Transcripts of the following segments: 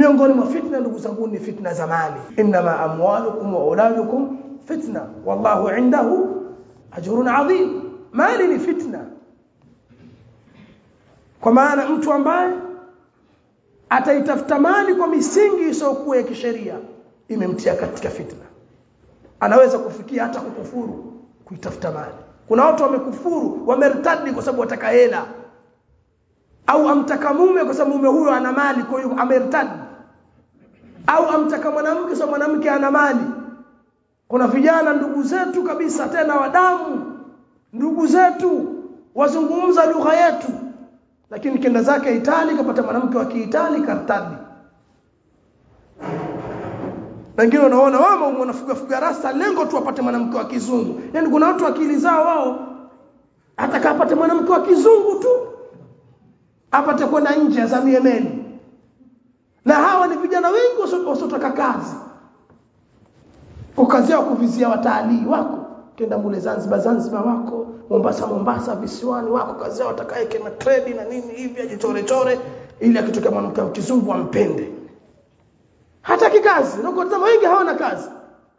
miongoni mwa fitna ndugu zangu ni fitna za mali inma amwalukum wa auladukum fitna wallahu indahu ajrun adhim mali ni fitna kwa maana mtu ambaye ataitafuta mali kwa misingi isiyokuwa ya kisheria imemtia katika fitna anaweza kufikia hata kukufuru kuitafuta mali kuna watu wamekufuru wamertadi kwa sababu wataka hela au amtaka mume kwa sababu mume huyo ana mali kwa hiyo amertadi au amtaka mwanamke kwa sababu mwanamke ana mali kuna vijana ndugu zetu kabisa tena wadamu ndugu zetu wazungumza lugha yetu lakini kenda zake Itali kapata mwanamke wa Kiitali kartadi wengine unaona wao wanafuga fuga rasta lengo tu apate mwanamke wa kizungu yani kuna watu akili zao wao ataka apate mwanamke wa kizungu tu apate kwenda nje azamie meli na hawa ni vijana wengi wasiotoka kazi kwa kazi yao kuvizia watalii wako kenda mule Zanzibar Zanzibar wako Mombasa Mombasa visiwani wako kazi yao atakaye na trade na nini hivi ajichore chore ili akitokea mwanamke wa kizungu ampende hata kikazi na kwa wengi hawana kazi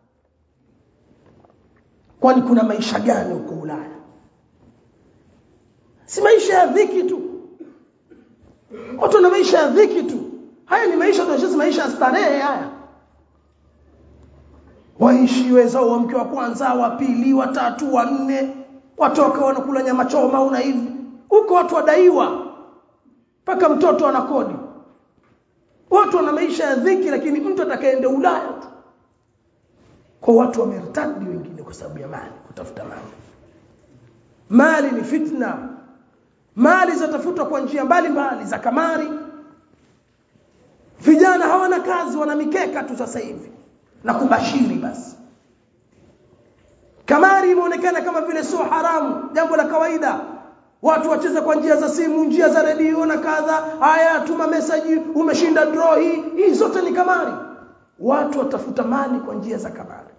kwani kuna maisha gani huko Ulaya si maisha ya dhiki tu watu na maisha ya dhiki tu haya ni maisha tunasema maisha ya starehe haya waishi wezao wa mke wa kwanza wa pili wa tatu wa nne watoka wanakula nyama choma una hivi huko watu wadaiwa mpaka mtoto ana kodi watu wana maisha ya dhiki lakini mtu atakayeenda Ulaya tu kwa watu wamertadi wengine kwa sababu ya mali kutafuta mali mali ni fitna mali zatafutwa kwa njia mbalimbali za kamari vijana hawana kazi wana mikeka tu sasa hivi na kubashiri basi kamari imeonekana kama vile sio haramu jambo la kawaida watu wacheza kwa njia za simu njia za redio na kadha haya tuma message umeshinda draw hii hii zote ni kamari watu watafuta mali kwa njia za kamari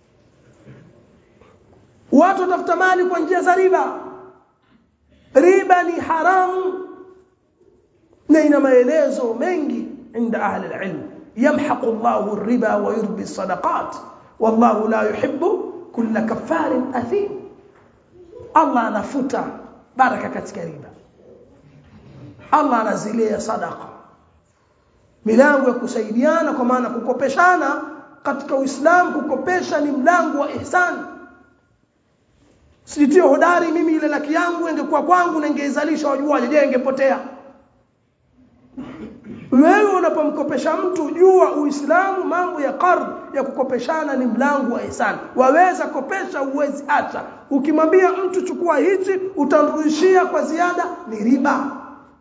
watu watafuta mali kwa njia za riba riba ni haramu na ina maelezo mengi inda ahli alilm يمحق الله الربا ويربي الصدقات والله لا يحب كل كفار أثيم الله anafuta baraka katika riba Allah anazilia sadaqa milango ya kusaidiana kwa maana kukopeshana katika Uislamu kukopesha ni mlango wa ihsan sitio hodari mimi ile laki yangu ingekuwa kwangu na ingeizalisha wajuaje je ingepotea wewe unapomkopesha mtu jua uislamu mambo ya qard ya kukopeshana ni mlango wa ihsan waweza kopesha uwezi acha ukimwambia mtu chukua hichi utamrudishia kwa ziada ni riba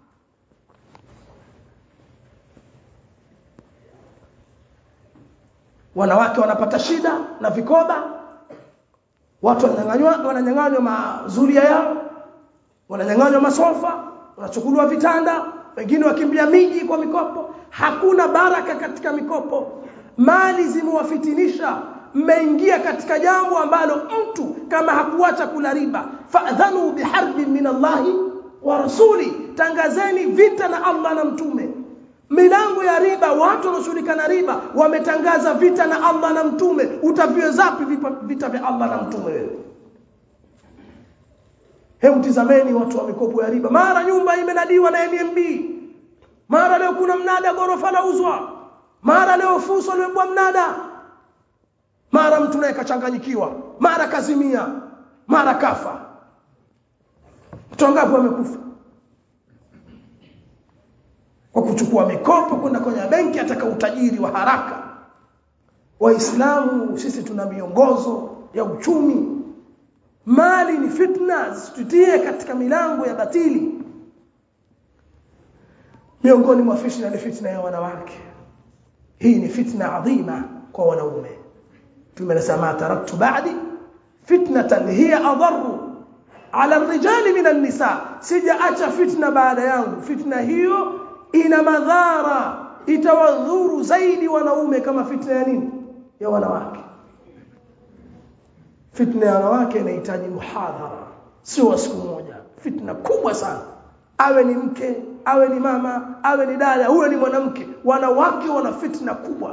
wanawake wanapata shida na vikoba watu wananyang'anywa wananyang'anywa mazulia yao wananyang'anywa masofa wanachukuliwa vitanda wengine wakimbia miji kwa mikopo hakuna baraka katika mikopo mali zimewafitinisha mmeingia katika jambo ambalo mtu kama hakuacha kula riba fadhanu biharbi min Allahi wa rasuli tangazeni vita na Allah na mtume milango ya riba watu wanaoshughulika na riba wametangaza vita na Allah na mtume utaviwezapi vita vya Allah na mtume wewe Hebu tizameni watu wa mikopo ya riba. Mara nyumba imenadiwa na NMB. Mara leo kuna mnada gorofa lauzwa. Mara leo fuso limebwa mnada. Mara mtu naye kachanganyikiwa. Mara kazimia. Mara kafa. Mtu wangapi wamekufa? Kwa kuchukua mikopo kwenda kwenye benki ataka utajiri wa haraka. Waislamu sisi tuna miongozo ya uchumi mali ni fitna zitutie katika milango ya batili miongoni mwa fitna ni fitna ya wanawake hii ni fitna adhima kwa wanaume tumesema taraktu ba'di fitnatan hiya adharru ala ar-rijali min an-nisa sijaacha fitna baada yangu fitna hiyo ina madhara itawadhuru zaidi wanaume kama fitna ya nini ya wanawake fitna ya wanawake inahitaji muhadhara sio siku moja fitna kubwa sana awe ni mke awe ni mama awe ni dada huyo ni mwanamke wanawake wana fitna kubwa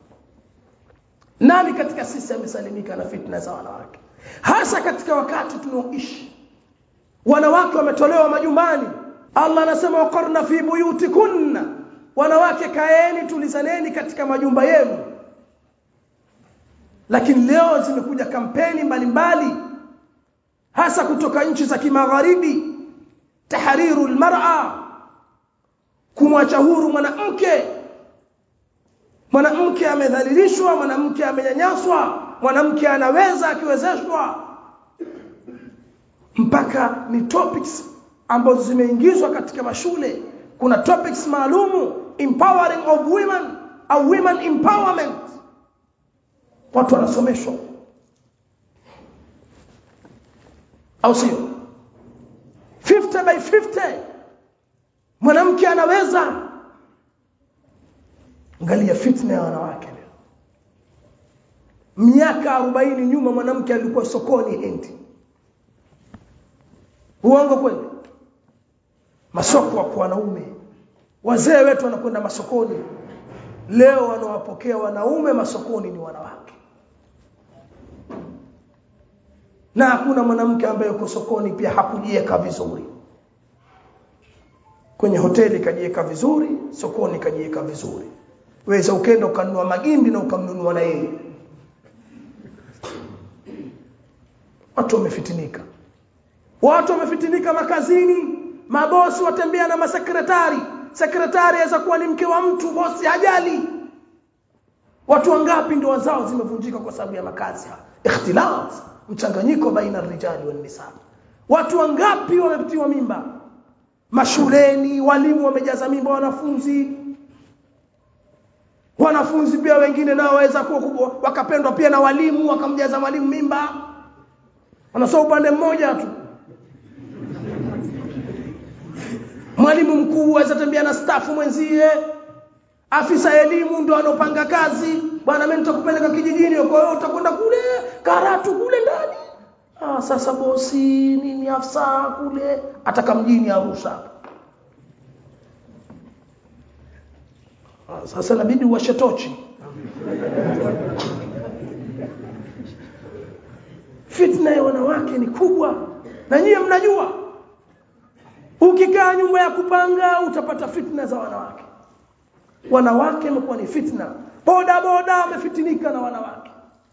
nani katika sisi amesalimika na fitna za wanawake hasa katika wakati tunaoishi wanawake wametolewa majumbani Allah anasema waqarna fi buyutikunna wanawake kaeni tulizaneni katika majumba yenu lakini leo zimekuja kampeni mbalimbali mbali, hasa kutoka nchi za kimagharibi tahriru almar'a kumwacha huru mwanamke mwanamke amedhalilishwa mwanamke amenyanyaswa mwanamke anaweza akiwezeshwa mpaka ni topics ambazo zimeingizwa katika mashule kuna topics maalumu empowering of women au women empowerment watu wanasomeshwa au sio 50 by 50 mwanamke anaweza angalia fitna ya wanawake leo miaka 40 nyuma mwanamke alikuwa sokoni Hindi uongo kweli masoko kwa wanaume wazee wetu wanakwenda masokoni leo wanawapokea wanaume masokoni ni wanawake na hakuna mwanamke ambaye yuko sokoni pia hakujiweka vizuri kwenye hoteli kajiweka vizuri sokoni kajiweka vizuri weza ukenda ukanunua magimbi na ukamnunua na yeye watu wamefitinika watu wamefitinika makazini mabosi watembea na masekretari sekretari aweza kuwa ni mke wa mtu bosi hajali watu wangapi ndoa zao zimevunjika kwa sababu ya makazi ikhtilaf mchanganyiko baina rijali wa nisa watu wangapi wamepitiwa mimba mashuleni walimu wamejaza mimba wanafunzi wanafunzi pia wengine nao waweza kuwa wakapendwa pia na walimu wakamjaza mwalimu mimba wanasoma upande mmoja tu mwalimu mkuu aweza tembea na stafu mwenzie afisa elimu ndo anopanga kazi bwana mimi nitakupeleka kijijini kwa hiyo utakwenda kule karatu kule ndani ah sasa bosi nini afisa kule ataka mjini Arusha ah, sasa inabidi uwashe tochi fitna ya wanawake ni kubwa na nyie mnajua ukikaa nyumba ya kupanga utapata fitna za wanawake wanawake imekuwa ni fitna boda boda wamefitinika na wanawake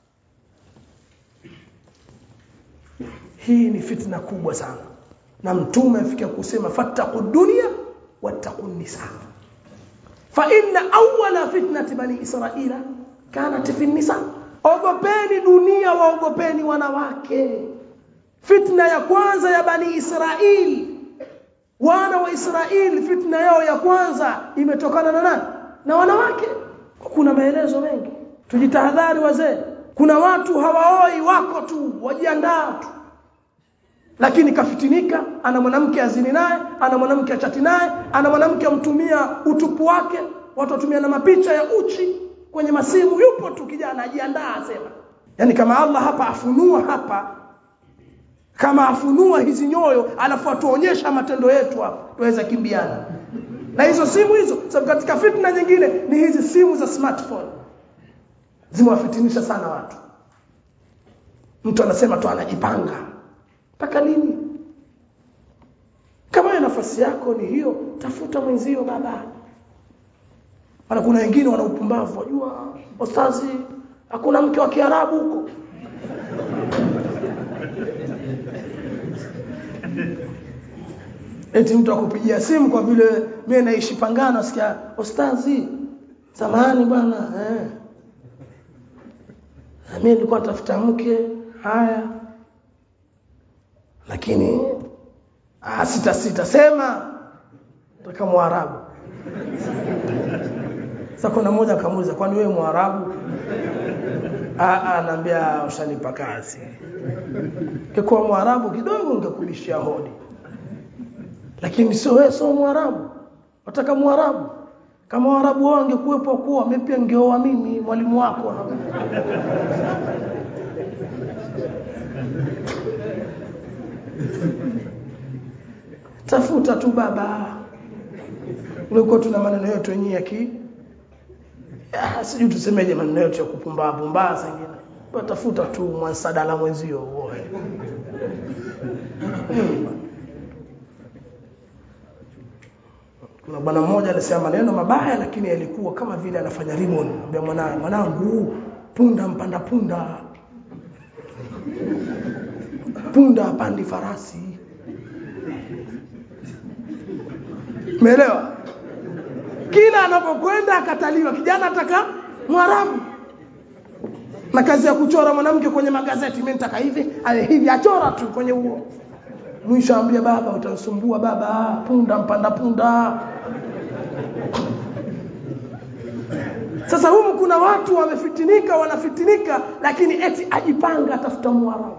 hii ni fitna kubwa sana na mtume afikia kusema fattaqu dunya wattaqu nisa fa inna awwala fitnati bani israila kanat fi nisa ogopeni dunia waogopeni wanawake fitna ya kwanza ya bani israili wana wa Israeli fitna yao ya kwanza imetokana na nani na wanawake kuna maelezo mengi tujitahadhari wazee kuna watu hawaoi wako tu wajiandaa tu lakini kafitinika ana mwanamke azini naye ana mwanamke achati naye ana mwanamke amtumia utupu wake watu watumia na mapicha ya uchi kwenye masimu yupo tu kijana ajiandaa asema yani kama Allah hapa afunua hapa kama afunua hizi nyoyo alafu atuonyesha matendo yetu hapa tuweza kimbiana na hizo simu hizo sababu katika fitna nyingine ni hizi simu za smartphone zimewafitinisha sana watu mtu anasema tu anajipanga mpaka lini kama nafasi yako ni hiyo tafuta mwenzio baba Ana kuna wengine wana upumbavu wajua ostazi hakuna mke wa Kiarabu huko eti mtu akupigia simu kwa vile mimi naishi Pangano nasikia ostazi samahani bwana eh mimi nilikuwa natafuta mke haya lakini ah sita sita sema nataka mwarabu sasa kuna mmoja akamuuliza kwani wewe mwarabu ah ah naambia ushanipa kazi kikuwa mwarabu kidogo ningekubishia hodi lakini sio wewe sio mwarabu wataka mwarabu kama waarabu wao wangekuwepo kuwa mimi pia ningeoa mimi mwalimu wako tafuta tu baba ulikuwa tuna maneno yetu yenyewe ya ki Ah, sijui tusemeje maneno yetu ya kupumbaa pumbaa sengine watafuta tu mwansadala mwenzio uoe kuna bwana mmoja alisema maneno mabaya lakini yalikuwa kama vile anafanya rimon ambia mwanae mwanangu punda mpanda punda punda apandi farasi umeelewa kila anapokwenda akataliwa kijana ataka mwarabu na kazi ya kuchora mwanamke kwenye magazeti mimi nitaka hivi ale hivi achora tu kwenye huo mwisho ambia baba utanisumbua baba punda mpanda punda sasa humu kuna watu wamefitinika wanafitinika lakini eti ajipanga atafuta mwarabu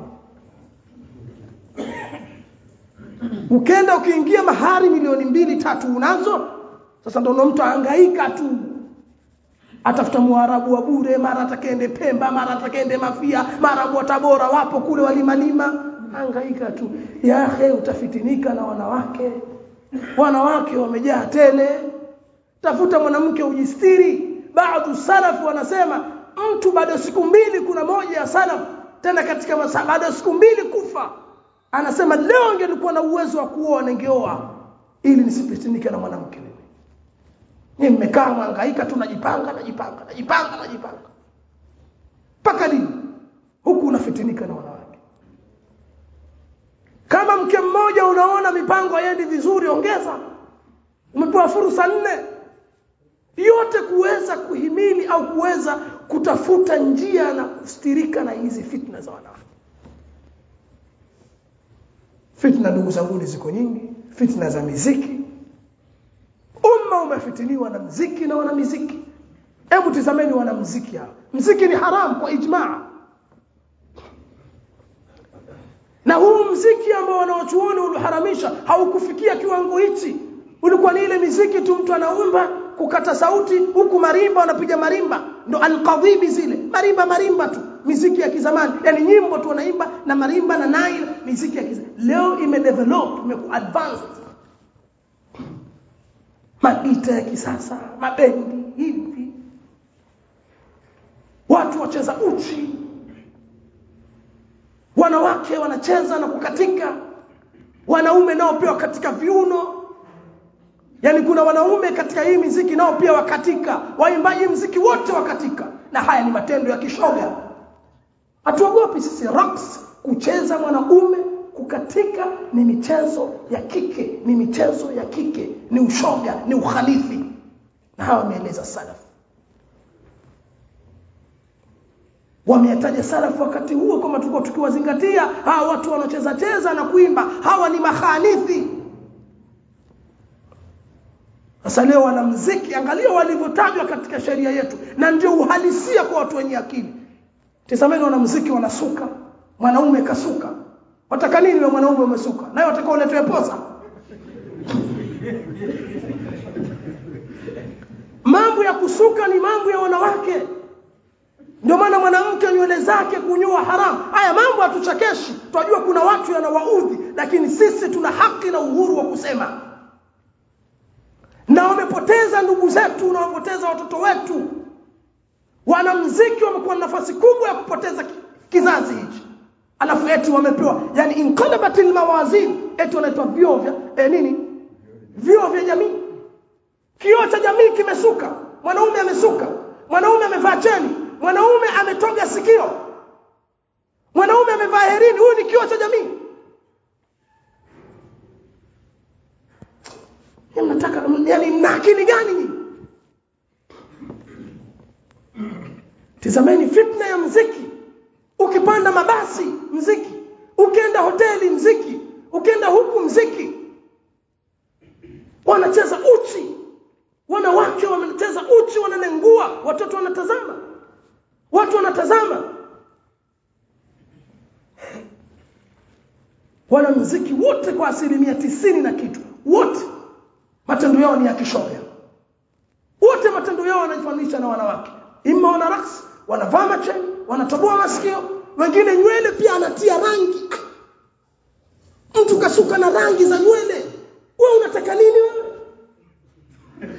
ukenda ukiingia mahari milioni mbili tatu unazo sasa ndio mtu ahangaika tu atafuta mwarabu wa bure mara atakende Pemba mara atakende Mafia mara wa Tabora wapo kule walimalima hangaika tu yahe utafitinika na wanawake wanawake wamejaa tele tafuta mwanamke ujistiri baadhi salafu wanasema mtu baada siku mbili kuna moja ya salaf tena katika masaa baada ya siku mbili kufa anasema leo ngelikuwa na uwezo wa kuoa ningeoa ili nisipitinike na mwanamke mimi ni mmekaa mwangaika tu najipanga najipanga najipanga najipanga mpaka lini huku unafitinika na wanawake kama mke mmoja unaona mipango haiendi vizuri ongeza umepewa fursa nne yote kuweza kuhimili au kuweza kutafuta njia na kustirika na hizi fitna za wanawake fitna ndugu zangu ziko nyingi fitna za miziki umma umefitiniwa na mziki na wanamiziki hebu tizameni wanamziki hao mziki ni haram kwa ijmaa na huu mziki ambao wanaochuoni uliharamisha haukufikia kiwango hichi ulikuwa ni ile miziki tu mtu anaumba kukata sauti huku marimba wanapiga marimba ndo alqadhibi zile marimba marimba tu miziki ya kizamani yani nyimbo tu wanaimba na marimba na nail miziki ya kizamani leo imedevelop imekuwa advanced magita ya kisasa mabendi hivi watu wacheza uchi wanawake wanacheza na kukatika wanaume nao pia katika viuno yani kuna wanaume katika hii miziki nao pia wakatika waimbaji mziki wote wakatika na haya ni matendo ya kishoga hatuogopi sisi rocks kucheza mwanaume kukatika ni michezo ya kike ni michezo ya kike ni ushoga ni ukhalifi na hawa wameeleza salaf wameyataja salaf wakati huo kama tulikuwa tukiwazingatia hawa watu wanaocheza cheza na kuimba hawa ni makhalifi sasa leo wanamziki angalia walivyotajwa katika sheria yetu na ndio uhalisia kwa watu wenye akili tazameni wanamziki wanasuka mwanaume kasuka wataka nini wewe mwanaume umesuka naye watakao uletwe posa mambo ya kusuka ni mambo ya wanawake ndio maana mwanamke nywele zake kunyoa haramu haya mambo hatuchekeshi tunajua kuna watu yanawaudhi lakini sisi tuna haki na uhuru wa kusema na wamepoteza ndugu zetu na wamepoteza watoto wetu wanamziki wamekuwa na nafasi kubwa ya kupoteza kizazi hichi alafu eti wamepewa yani inqalabatil mawazin eti wanaitwa vio vya eh, nini vio vya jamii kioo cha jamii kimesuka mwanaume amesuka mwanaume amevaa cheni mwanaume ametoga sikio mwanaume amevaa herini huyu ni kioo cha jamii mnataka yani mna akili gani nyinyi tizameni fitna ya mziki ukipanda mabasi mziki ukienda hoteli mziki ukienda huku mziki wanacheza uchi wanawake wanacheza uchi wananengua watoto wanatazama watu wanatazama wanamziki wote kwa asilimia tisini na kitu wote matendo yao ni ya kishoga wote matendo yao wanajifanisha na wanawake ima wana raks wanavaa macheni wanatoboa masikio wengine nywele pia anatia rangi mtu kasuka na rangi za nywele wewe unataka nini wewe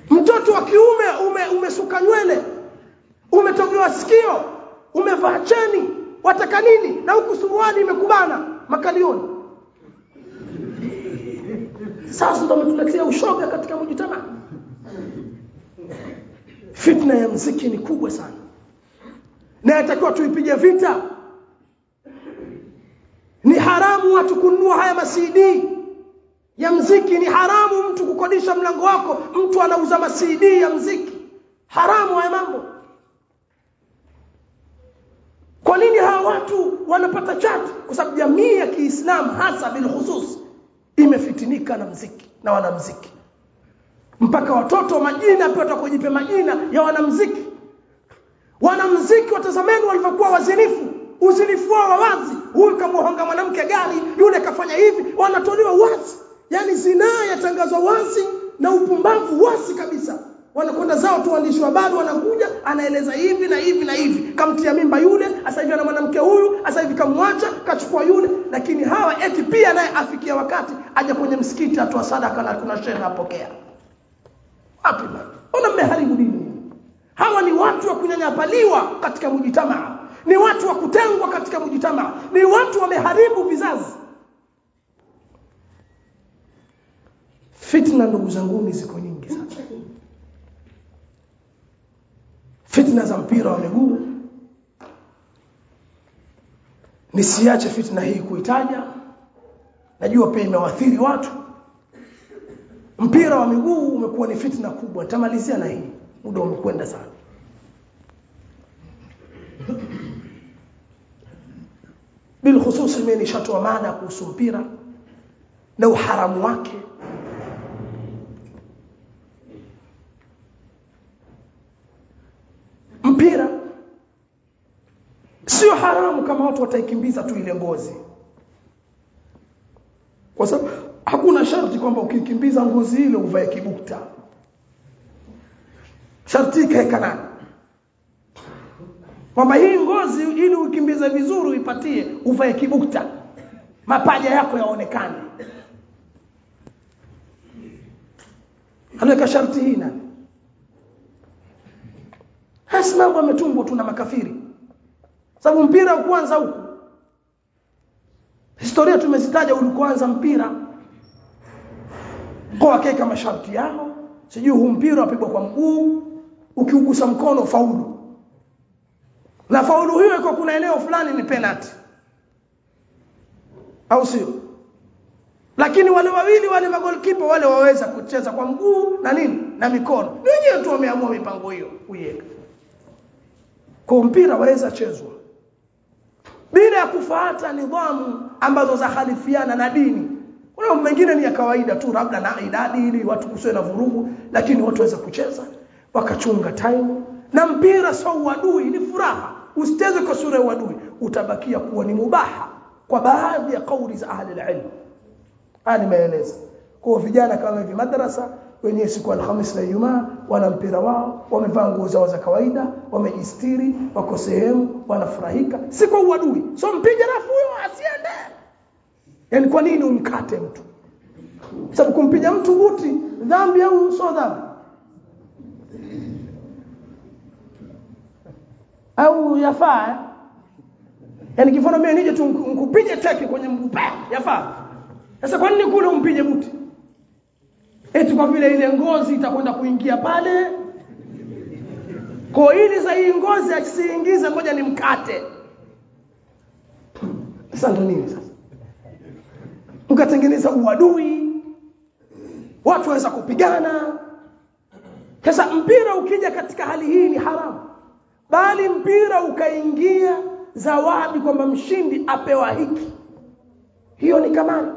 mtoto wa kiume ume, umesuka nywele umetogewa sikio umevaa cheni wataka nini na huku suruali imekubana makalioni sasa ndo umetuletea ushoga katika mujitamaa fitna ya mziki ni kubwa sana na yatakiwa tuipige vita ni haramu watu kununua haya masidi ya mziki ni haramu mtu kukodisha mlango wako mtu anauza masidi ya mziki haramu haya mambo kwa nini hawa watu wanapata chati kwa sababu jamii ya Kiislamu hasa bilhusus imefitinika na mziki na wanamziki mpaka watoto majina pia watakujipe majina ya wanamziki wanamziki watazameni walivyokuwa wazinifu uzinifu wao wa wazi huyu kamuhonga mwanamke gari yule kafanya hivi wanatolewa wazi yani zinaa yatangazwa wazi na upumbavu wazi kabisa wanakwenda zao tu waandishi wa habari wanakuja anaeleza hivi na hivi na hivi kamtia mimba yule sasa hivi ana mwanamke huyu sasa hivi kamwacha kachukua yule lakini hawa eti pia naye afikia wakati aje kwenye msikiti atoa sadaka na kuna shehe apokea wapi bwana ona mmeharibu dini hawa ni watu wa kunyanyapaliwa katika mujitamaa ni watu wa kutengwa katika mujitamaa ni watu wameharibu vizazi fitna ndugu zanguni ziko nyingi sana fitna za mpira wa miguu nisiache fitna hii kuitaja najua pia imewaathiri watu mpira wa miguu umekuwa ni fitna kubwa tamalizia na hii muda umekwenda sana bilkhususi mimi nishatoa mada kuhusu mpira na uharamu wake mpira sio haramu kama watu wataikimbiza tu ile ngozi kwa sababu hakuna sharti kwamba ukikimbiza ngozi ile uvae kibukta sharti ikaeka nani kwamba hii ngozi ili ukimbize vizuri uipatie uvae kibukta mapaja yako yaonekane aliweka sharti hii nani hasi mambo yametungwa tu na makafiri sababu mpira kwanza huku historia tumezitaja ulikuanza mpira kwa wakeka masharti yao sijui huu mpira wapigwa kwa mguu ukiugusa mkono faulu na faulu hiyo iko kuna eneo fulani ni penalty au sio lakini wale wawili wale magolkipa wale waweza kucheza kwa mguu na nini na mikono wenyewe tu wameamua mipango hiyo kuiweka kwa mpira waweza chezwa bila ya kufuata nidhamu ambazo za khalifiana na dini kuna mengine ni ya kawaida tu labda na idadi ili watu kusiwe na vurugu lakini watu waweza kucheza wakachunga time na mpira sio uadui ni furaha usicheze kwa sura ya uadui utabakia kuwa ni mubaha kwa baadhi ya kauli za ahli ilm haya nimeeleza kwa vijana kama hivi madrasa wenyewe siku alhamis na Ijumaa wana mpira wao wamevaa nguo zao za kawaida wamejistiri wako sehemu wanafurahika si kwa uadui so mpige rafu huyo asiende yani kwa nini umkate mtu sababu kumpiga mtu buti dhambi au sio dhambi au yafaa yani kifano mimi nije tu nkupige teke kwenye mguu yafaa sasa kwa nini kule umpige buti eti kwa vile ile ngozi itakwenda kuingia pale kwa ili za hii ngozi asiingize ngoja ni mkate sasa ndo nini sasa ukatengeneza uadui watu waweza kupigana sasa mpira ukija katika hali hii ni haramu bali mpira ukaingia zawadi kwamba mshindi apewa hiki hiyo ni kamari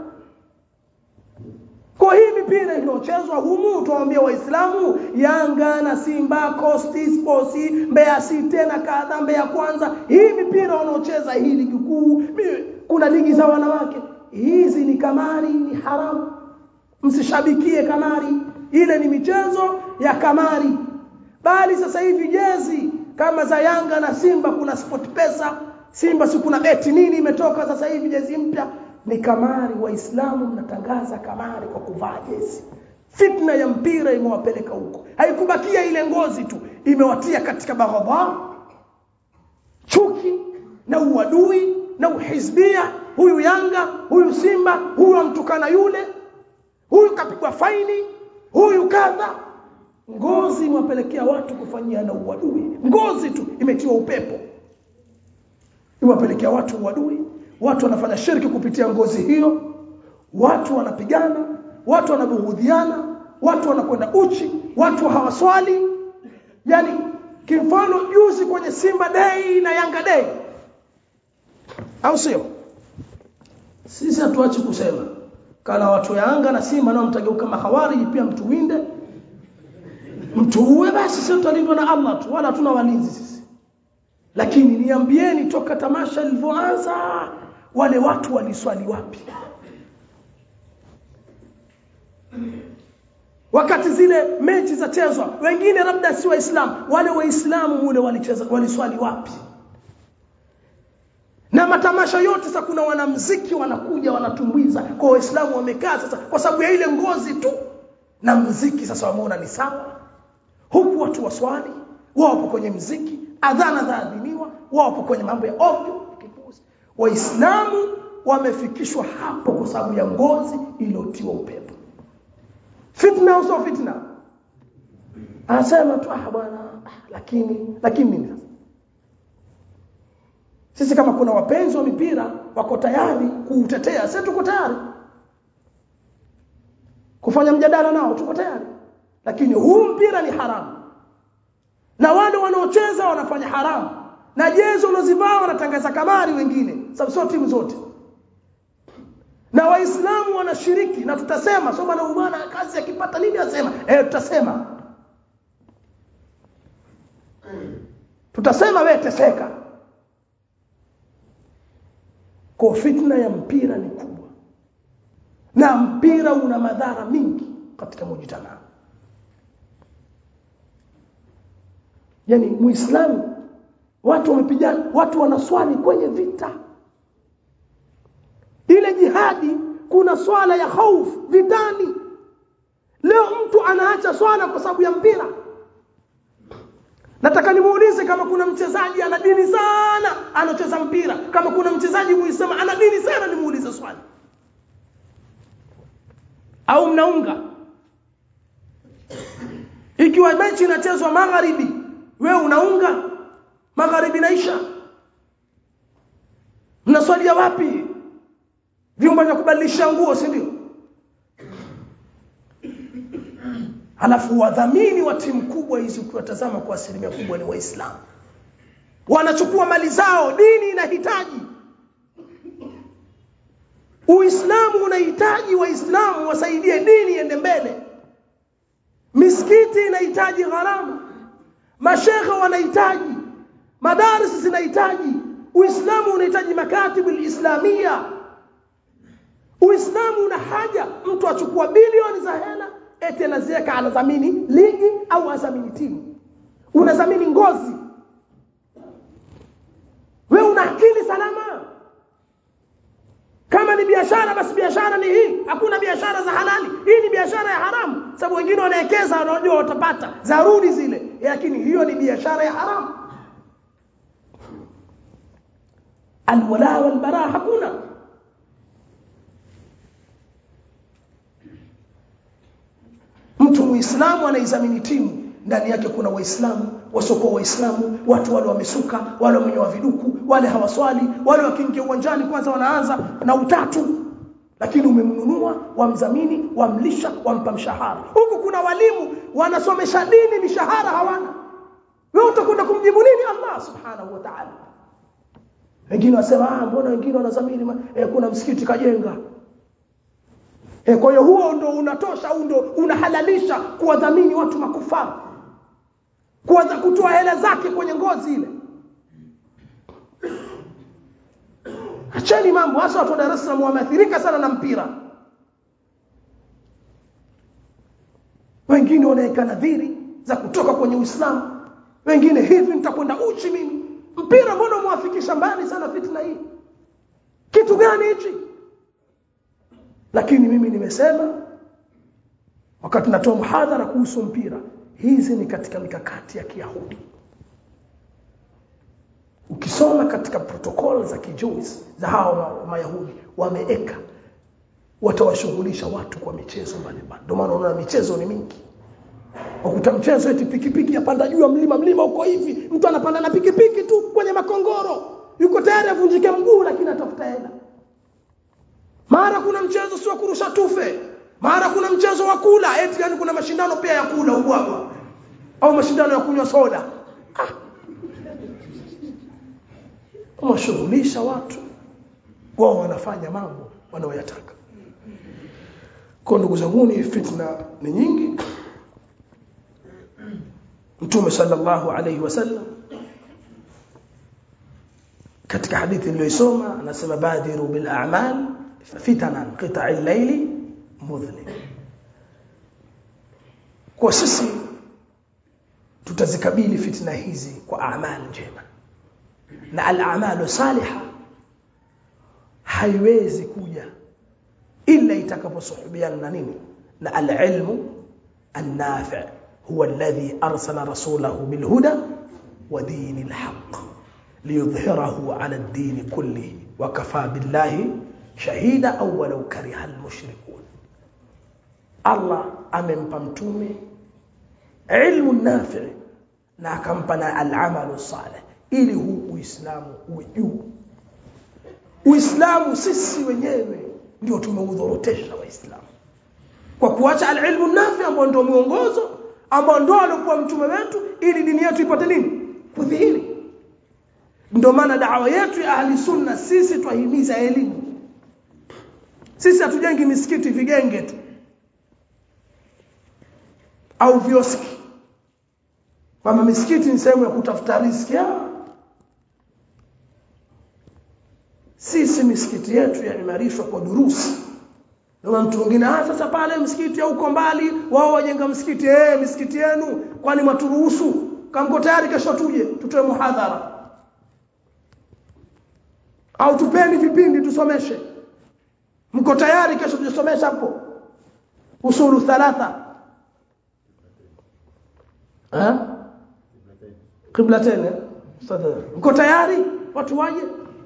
kwa hii mipira inayochezwa humu tuwaambia waislamu yanga na simba costi sports mbeya city na kadha mbeya kwanza hii mipira wanaocheza hii ligi kuu kuna ligi za wanawake hizi ni kamari ni haramu msishabikie kamari ile ni michezo ya kamari bali sasa hivi jezi kama za yanga na simba kuna sport pesa simba si kuna beti nini imetoka sasa hivi jezi mpya ni kamari waislamu mnatangaza kamari kwa kuvaa jezi fitna ya mpira imewapeleka huko haikubakia ile ngozi tu imewatia katika baghadha chuki na uadui na uhizbia huyu yanga huyu simba huyu amtukana yule huyu kapigwa faini huyu kadha ngozi imewapelekea watu kufanyia na uadui ngozi tu imetiwa upepo imewapelekea watu uadui watu wanafanya shirki kupitia ngozi hiyo watu wanapigana watu wanabughudhiana watu wanakwenda uchi watu hawaswali yani kimfano juzi kwenye Simba Day na Yanga Day au sio sisi hatuachi kusema kana watu ya Yanga na Simba nao mtageuka mahawari pia mtuwinde mtuue basi sio tutalindwa na Allah tu wala hatuna walinzi sisi lakini niambieni toka tamasha lilivyoanza wale watu waliswali wapi wakati zile mechi za chezwa wengine labda si waislamu wale waislamu mule walicheza waliswali wapi na matamasha yote sasa kuna wanamziki wanakuja wanatumbuiza kwa waislamu wamekaa sasa kwa sababu ya ile ngozi tu na mziki sasa wameona ni sawa huku watu waswali wapo kwenye mziki adhana zaadhiniwa wapo kwenye mambo ya ovyo kipuzi waislamu wamefikishwa hapo kwa sababu ya ngozi iliyotiwa upepo fitna au sio fitna anasema tu ah bwana lakini lakini nini sasa sisi kama kuna wapenzi wa mipira wako tayari kuutetea sisi tuko tayari kufanya mjadala nao tuko tayari lakini huu mpira ni haramu na wale wanaocheza wanafanya haramu na jezo unazivaa wanatangaza kamari wengine sababu sio timu zote na waislamu wanashiriki na tutasema soma na umana kazi akipata nini asema eh tutasema tutasema wewe teseka kwa fitna ya mpira ni kubwa na mpira una madhara mingi katika mujitamaa yani muislamu watu wamepigana watu wanaswali kwenye vita ile jihadi kuna swala ya hofu vitani leo mtu anaacha swala kwa sababu ya mpira nataka nimuulize kama kuna mchezaji ana dini sana anacheza mpira kama kuna mchezaji muisema ana dini sana nimuulize swali au mnaunga ikiwa mechi inachezwa magharibi wewe unaunga magharibi naisha mnaswalia wapi vyumba vya kubadilisha nguo si ndio halafu wadhamini wa timu kubwa hizi ukiwatazama kwa asilimia kubwa ni waislamu wanachukua mali zao dini inahitaji uislamu unahitaji waislamu wasaidie dini iende mbele misikiti inahitaji gharama mashekhe wanahitaji madarisi zinahitaji uislamu unahitaji makatibu islamia uislamu una haja mtu achukua bilioni za hela eti anaziweka anadhamini ligi au adhamini timu unadhamini ngozi we una akili salama kama ni biashara basi biashara ni hii hakuna biashara za halali hii ni biashara ya haramu sababu wengine wanawekeza wanajua watapata zaruri zile lakini hiyo ni biashara ya haramu alwala walbara hakuna mtu muislamu anaizamini timu ndani yake kuna waislamu wasiokuwa waislamu watu wale wamesuka wale wamenyoa viduku wale hawaswali wale wakiingia uwanjani kwanza wanaanza na utatu lakini umemnunua wamdhamini wamlisha wampa mshahara huku kuna walimu wanasomesha dini mishahara hawana wewe utakwenda kumjibu nini Allah subhanahu wa ta'ala wengine wasema ah mbona wengine wanadhamini eh, kuna msikiti kajenga E, kwa hiyo huo ndo unatosha au ndo unahalalisha kuwadhamini watu makufara kuanza kutoa hela zake kwenye ngozi ile acheni mambo hasa watu wa Dar es Salaam wameathirika sana na mpira wengine wanaweka nadhiri za kutoka kwenye Uislamu wengine hivi nitakwenda uchi mimi mpira mbona umwafikisha mbali sana fitna hii kitu gani hichi lakini mimi nimesema wakati natoa mhadhara kuhusu mpira hizi ni katika mikakati ya Kiyahudi ukisoma katika protokol za kijuzi za hao mayahudi wameeka watawashughulisha watu kwa michezo mbalimbali ndio maana unaona michezo ni mingi ukuta mchezo eti pikipiki yapanda juu ya mlima mlima uko hivi mtu anapanda na pikipiki tu kwenye makongoro yuko tayari avunjike mguu lakini atafuta hela mara kuna mchezo sio kurusha tufe mara kuna mchezo wa kula eti yani kuna mashindano pia ya kula ubwabwa au mashindano ya kunywa soda ah. washughulisha watu wao wanafanya mambo wanaoyataka kwa ndugu zangu ni fitna ni nyingi mtume sallallahu alayhi wasallam katika hadithi niliyosoma anasema badiru bil a'mal fitanan qita'i al-layli mudhlim kwa sisi tutazikabili fitna hizi kwa amali njema na al-a'malu salihah haiwezi kuja illa itakaposuhubiana na nini na al-ilmu an-nafi' huwa alladhi arsala rasulahu bil huda wa dinil haqq liyudhhirahu ala ad-din kullihi wa kafa billahi shahida au walau kariha al-mushrikun Allah amempa mtume ilmu nafi' na akampa na al-amalu salih ili huu uislamu uwe juu uislamu sisi wenyewe ndio tumeudhorotesha waislamu kwa kuacha alilmu nafi ambao ndio mwongozo ambao ndio alikuwa mtume wetu ili dini yetu ipate nini kudhihiri ndio maana dawa yetu ya ahli sunna sisi twahimiza elimu sisi hatujengi misikiti vigenge tu au vioski kwamba misikiti ni sehemu ya kutafuta riziki sisi misikiti yetu yaimarishwa kwa durusi na mtu mwingine ah sasa pale msikiti huko mbali wao wajenga msikiti eh misikiti yenu kwani maturuhusu kama tayari kesho tuje tutoe muhadhara au tupeni vipindi tusomeshe mko tayari kesho tujisomesha hapo usulu thalatha eh qiblatain mko tayari watu waje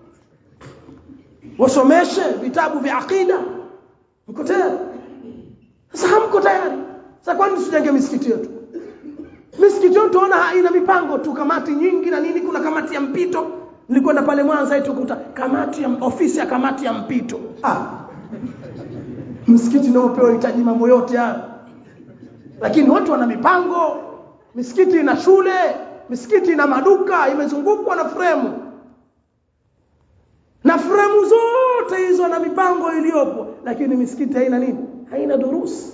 wasomeshe vitabu vya akida mko tayari sasa hamko tayari sasa kwani tusijenge misikiti yetu misikiti yetu tunaona haina mipango tu kamati nyingi na nini kuna kamati ya mpito nilikwenda pale Mwanza eti kukuta kamati ya ofisi ya kamati ya mpito ah msikiti nao pia unahitaji mambo yote haya lakini watu wana mipango misikiti ina shule misikiti ina maduka imezungukwa na fremu na fremu zote hizo na mipango iliyopo lakini misikiti haina nini haina durusi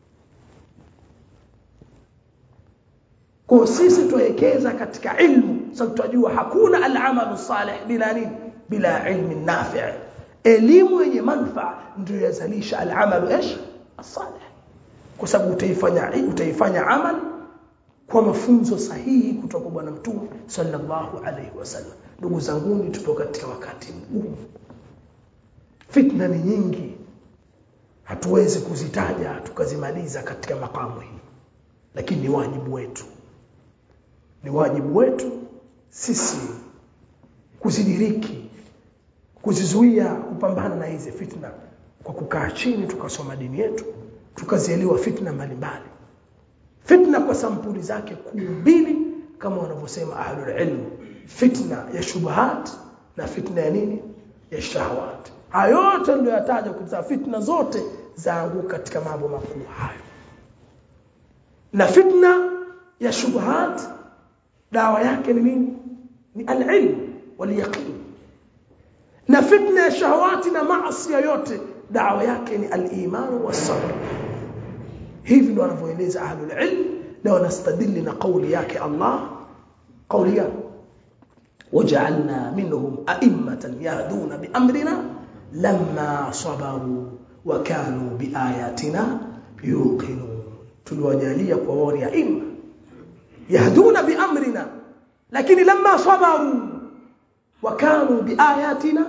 kwa sisi tuwekeza katika ilmu sababu tunajua hakuna al-amalu salih bila nini bila ilmi nafi' elimu yenye manufaa ndio yazalisha al-amalu ish salih kwa sababu utaifanya utaifanya amali kwa mafunzo sahihi kutoka kwa bwana mtume sallallahu alaihi wasallam ndugu zangu tupo katika wakati mgumu fitna ni nyingi hatuwezi kuzitaja tukazimaliza katika makamu hii lakini ni wajibu wetu ni wajibu wetu sisi kuzidiriki kuzizuia kupambana na hizi fitna kwa kukaa chini tukasoma dini yetu tukazielewa fitna mbalimbali fitna kwa sampuli zake kuu mbili kama wanavyosema ahlul ilm fitna ya shubahat na fitna ya nini ya shahawat hayo yote ndio yataja kwa fitna zote zaanguka katika mambo makuu hayo na fitna ya shubahat dawa yake ni nini ni al-ilm wal yaqin na fitna ya shahawati na maasi yote dawa yake ni al-iman was-sabr hivi ndio wanavyoeleza ahlul ilm na wanastadili na kauli yake Allah kauli yake وجعلنا منهم أئمة يهدون بأمرنا لما صبروا وكانوا بآياتنا يوقنون تلوجالية قواري أئمة يهدون بأمرنا لكن لما صبروا وكانوا بآياتنا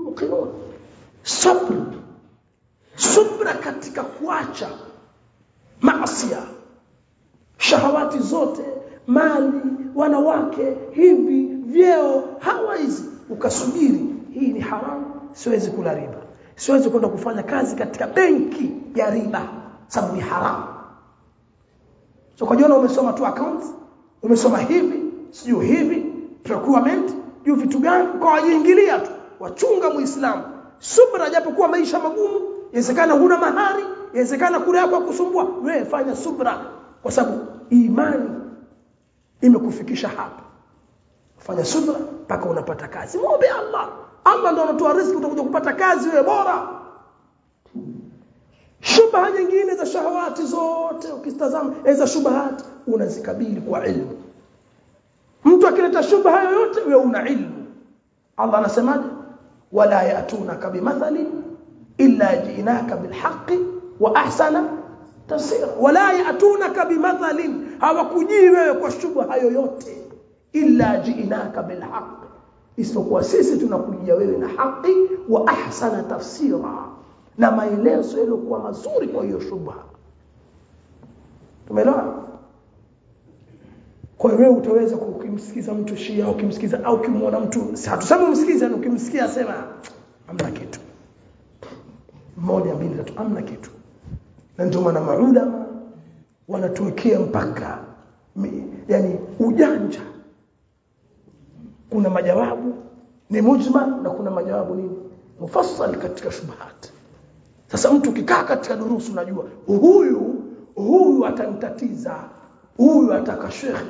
يوقنون صبر صبر katika kuacha maasiya shahawati zote mali wanawake hivi vyeo hawa hizi ukasubiri hii ni haramu siwezi kula riba siwezi kwenda kufanya kazi katika benki ya riba sababu ni haramu so kwa jiona umesoma tu accounts umesoma hivi sijui hivi procurement juu vitu gani kwa wajiingilia tu wachunga muislamu subra japokuwa maisha magumu inawezekana huna mahari inawezekana kule yako kusumbua wewe fanya subra kwa sababu imani imekufikisha hapa fanya subra mpaka unapata kazi muombe Allah Allah ndo anatoa riziki utakuja kupata kazi wewe bora shubha nyingine za shahawati zote ukitazama za shubahati unazikabili kwa ilmu mtu akileta shubha yoyote wewe una ilmu Allah anasemaje wala yatunaka bimathali illa ji'naka bilhaqqi wa ahsana tafsira wala yatunaka bimathalin hawakujii wewe kwa shubha yoyote illa ji'naka bilhaqqi isipokuwa sisi tunakujia wewe na haki wa ahsana tafsira na maelezo yaliokuwa mazuri kwa hiyo shubha tumeelewa kwa hiyo utaweza ukimsikiza mtu Shia ukimsikiza au ukimwona mtu hatusemi umsikize na ukimsikia sema amna kitu moja mbili tatu amna kitu na ndio maana maulama wanatuwekea mpaka yani ujanja kuna majawabu ni mujmal na kuna majawabu nini mufassal katika shubahat sasa mtu ukikaa katika durusu unajua huyu huyu atanitatiza huyu ataka shekhe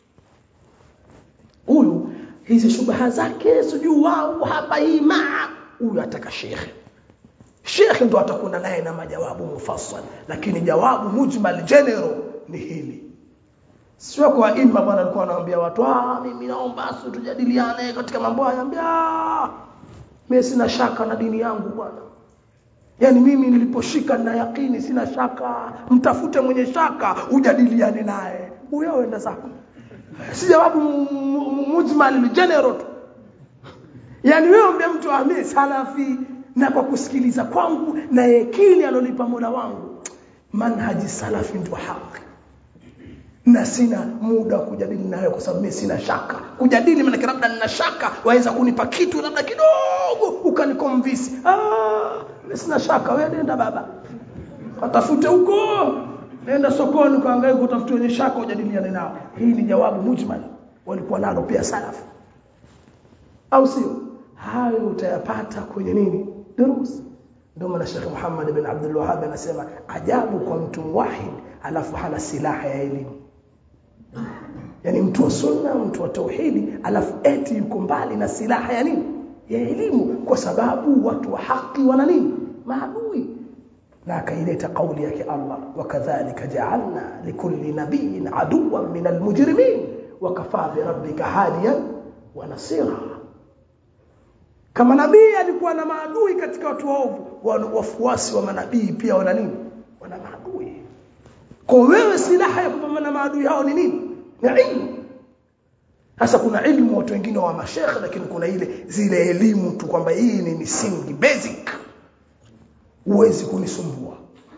huyu hizi shubaha zake sijui wao hapa hii maa huyu ataka shekhe shekhe ndo atakwenda naye na majawabu mufassal lakini jawabu mujmal general ni hili sio kwa imma bwana alikuwa anawaambia watu ah mimi naomba tujadiliane katika mambo haya ambia mimi sina shaka na dini yangu bwana Yaani mimi niliposhika na yakini sina shaka, mtafute mwenye shaka ujadiliane naye. Huyo enda zako. Si jawabu mujmal general tu. Yaani wewe ombe mtu amie salafi na kwa kusikiliza kwangu na yakini alonipa Mola wangu. Manhaji salafi ndio haki. Na sina muda wa kujadili nawe kwa sababu mimi sina shaka. Kujadili maana labda nina shaka, waweza kunipa kitu labda kidogo ukanikomvisi. Ah, sina shaka wewe nenda baba watafute huko nenda sokoni ukaangalia kutafuta wenye shaka ujadiliane nao hii ni jawabu mujmal walikuwa nalo pia salafu au sio hayo utayapata kwenye nini durus ndio maana Sheikh Muhammad bin Abdul Wahhab anasema ajabu kwa mtu muwahid alafu hana silaha ya elimu yani mtu wa sunna mtu wa tauhidi alafu eti yuko mbali na silaha ya nini ya elimu kwa sababu watu wa haki wana nini maadui na akaileta kauli yake Allah wakadhalika ja'alna likulli nabiyyin aduwwan min almujrimin wakafa bi rabbika hadiyan wa nasira kama nabii alikuwa na maadui katika watu waovu wafuasi wa manabii pia wana nini wana maadui kwa wewe silaha ya kupambana na maadui hao ni nini ni ilmu sasa kuna elimu watu wengine wa mashekhe lakini kuna ile zile elimu tu kwamba hii ni misingi basic huwezi kunisumbua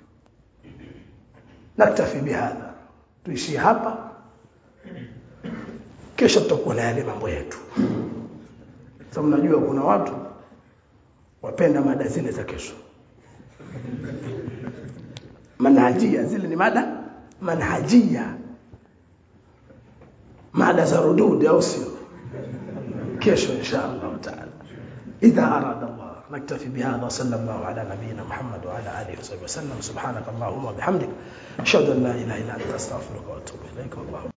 naktafi bihadha tuishie hapa kesho tutakuwa na yale mambo yetu sababu najua kuna watu wapenda mada zile za kesho manhajia zile ni mada manhajia mada za rudud au sio kesho insha Allah taala idha arada Allah نكتفي بهذا صلى الله على نبينا محمد وعلى اله وصحبه وسلم سبحانك اللهم وبحمدك اشهد ان لا اله الا انت استغفرك واتوب اليك والله